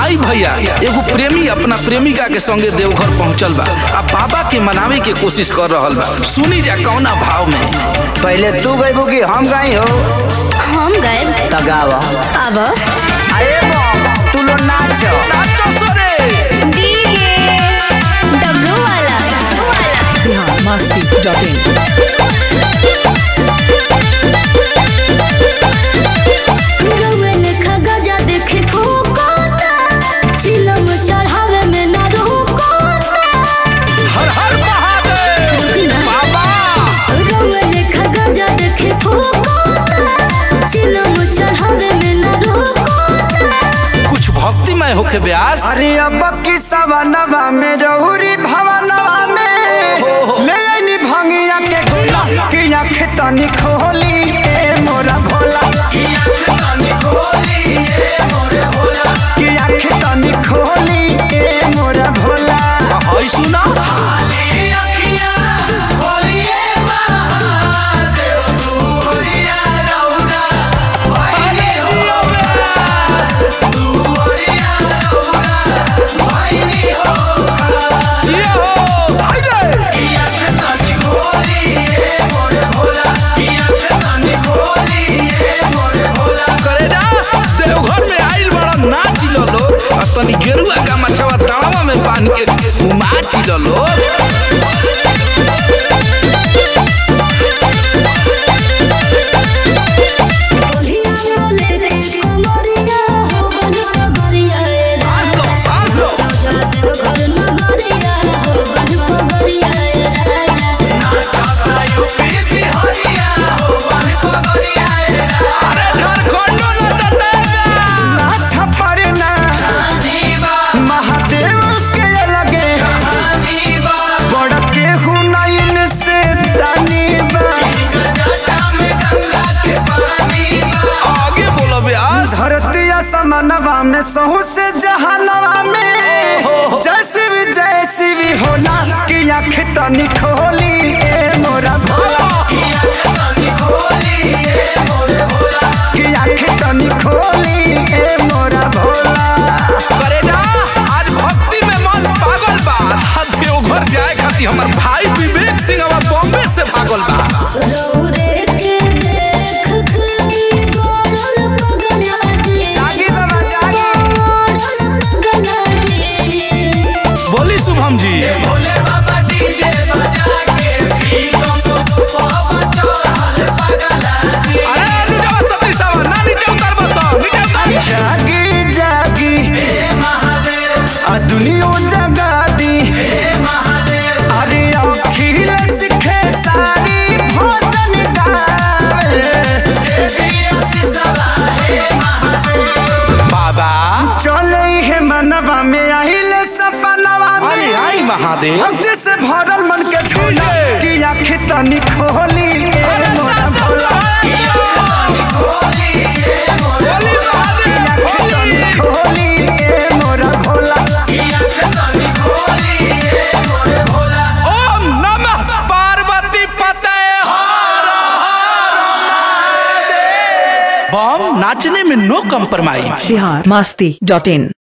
आई भैया एगो प्रेमी अपना प्रेमिका के संगे देवघर पहुंचल बा आ बाबा के मनावे के कोशिश कर रहल बा सुनी जा कौना भाव में पहले तू गईबू कि हम गई हो हम गए तगावा अब अरे बम तू लो नाच नाचो सोरे डीजे डब्लू वाला बिहार मस्ती डॉट इन रउए लेखा गजा देखे ठोकोता चिलम चढ़ावे में ना रोकोता हर हर महादेव बाबा रउए लेखा गजा देखे ठोकोता चिलम चढ़ावे में ना रोकोता कुछ भक्तिमय होके ब्यास अरे अब की सवनवा में रहुरी भवनवा में ले आईनी भंगिया के गोला कि आँख तनी खोली ए मोरा भोला कि आँख तनी खोली ए मोरा भोला हई सुना ये हो हाय रे करे जा देवघर में आइल बड़ा नाच लो लोग आ तनी गेरुआ का मछवा तावा में बांध के घुमाच लो लोग बोलिया बोले रे कोमरिया हो बन कोमरिया ए बांध लो बांध लो राजा देव घर नगरिया हो बन कोमरिया ए राजा अरे झारखंडो नचते नाथ परना महादेव के लगे बड़ के हुनैन से दानी बा आगे बोलो ब्यास धरती समनवा में सहू से जहानवा में जैसे भी जैसी भी होला कि आँख तनी खोली ए मोरा भोला कि आँख तनी खोली ए मोरा भोला करे जा आज भक्ति में मन पागल बा आ देवघर जाए खातिर हमर भाई विवेक सिंह अब बॉम्बे से भागल बा रौरे के देख के गोरल पगला जी जागी बाबा जागी गोरल पगला जी बोली शुभम जी अरे नीचे सती सावा ना नीचे उतर बस नीचे उतर जागी जागी आ दुनिया जगा दी अरे अखिल सिखे सारी भोजन गावे बाबा चले है मनवा में आइल सपनवा आई में आई महादेव भक्ति से भरल मन के झूला कि आँख तनी खोली ए मोरा भोला बोली महादेव आँख तनी बोली खोली ए मोरा भोला ओम नमः पार्वती पते बम नाचने में no compromise Bihar Masti dot इन